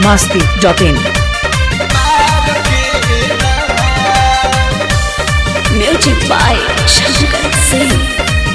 masti.in. Music by Shankar Singh.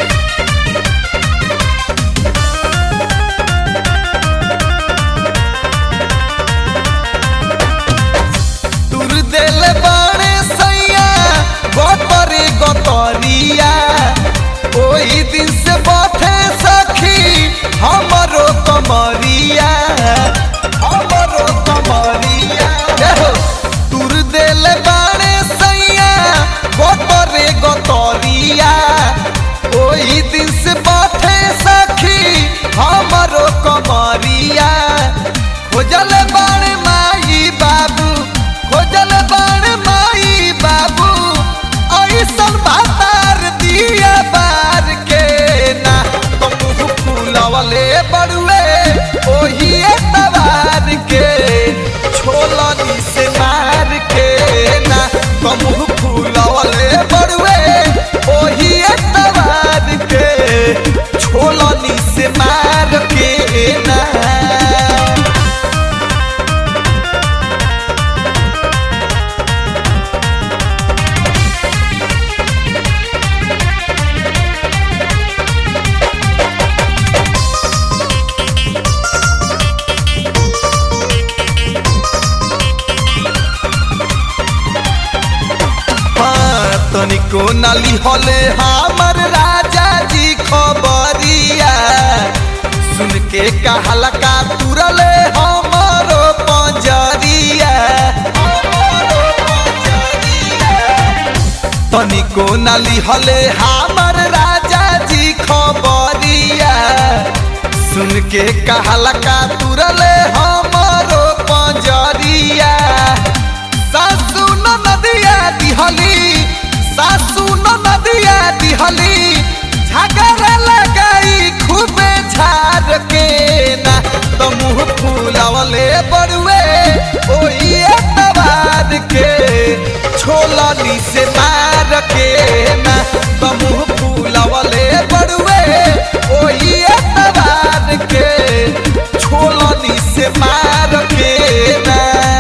तुर दिल बाणे सैया गोतरी गोतरिया ओही दिन से बैठे सखी हमरो कमरिया हमरो कमरिया देखो तुर दिल बाणे सैया गोतरे गोतरिया ओही दिन से बैठे सखी हमरो कमरिया खोजल बाणे माई बाबू खोजल बाण माई बाबू ऐसन भातार दिया बार के ना तुम फूलवले बड़ुए ओही तवार के छोलनी से मार के ना तुम फूलवले बड़ुए ओही तवार के छोलनी से मार के ना हाँ, तनिको नाली हले हमर राजा जी खबरिया सुन के कहला का तुरले हमरो पंजरिया हमरो पंजरिया। तनिको नाली हले हमर राजा जी खबरिया सुन के कहला का तुरले हमरो पंजरिया सासू न नदिया दिहली सासू न नदिया दिहली झगड़ा लगाई खूबे झाड़ के ना तो मुँह फूलवले बड़ुए ओही तबार के छोलनी से मार के ना तो मुँह फूलवले बड़ुए ओही तबार के छोलनी से मार के ना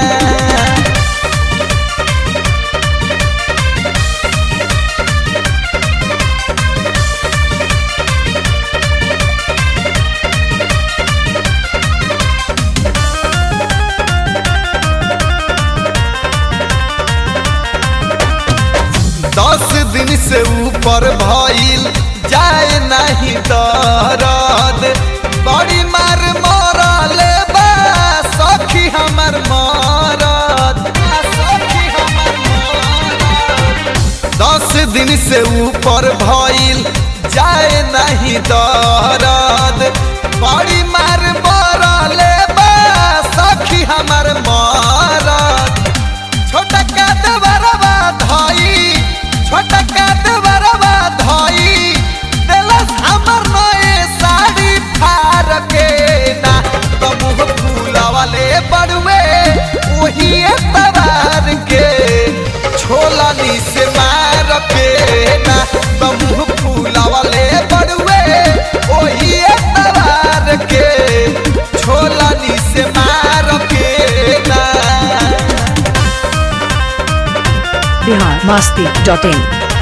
दस दिन से ऊपर भइल जाए नहीं दरद बड़ी मार मरले बा सखी हमर मरद आ सखी हमर मरद। दस दिन से ऊपर भइल जाए नहीं दरद बड़ी मार मरले बा सखी हमर मरद छोटा काट बरबा धई छोटा काट बरबा धई देलस हमर नए साड़ी फार के ना तो मुँह फूलवले बड़ुए वही तबार के छोलनी से मार के ना तो मुँह फूलवले बड़ुए वही तबार के छोलनी से मार के ना Bihar masti.in.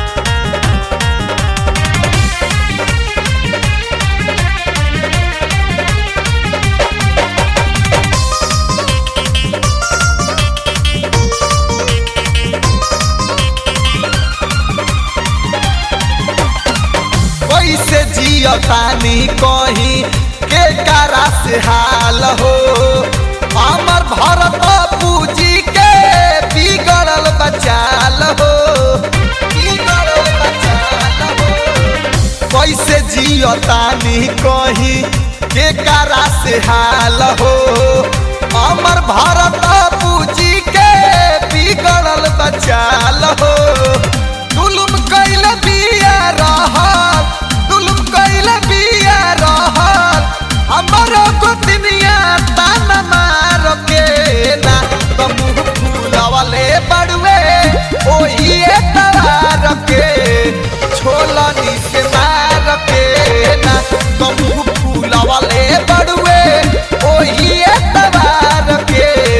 कैसे जियतानी कहीं के कारा से हाल हो हमर भरत पूजी के बिगड़ल बचाल हो बिगड़ल बचाल हो कैसे जियतानी कहीं के कारा से हाल हो हमर भारत पूजी के बिगड़ल बचाल हो जुलुम कैल बिया रहल जुलुम कैल बिया रहल हमर गोतनिया तान मार के ना तो मुँह फूलवले बड़ुए ओही तवार के छोलनी से मार के ना तो मुँह फूलवले बड़ुए ओही तवार के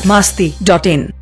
masti.in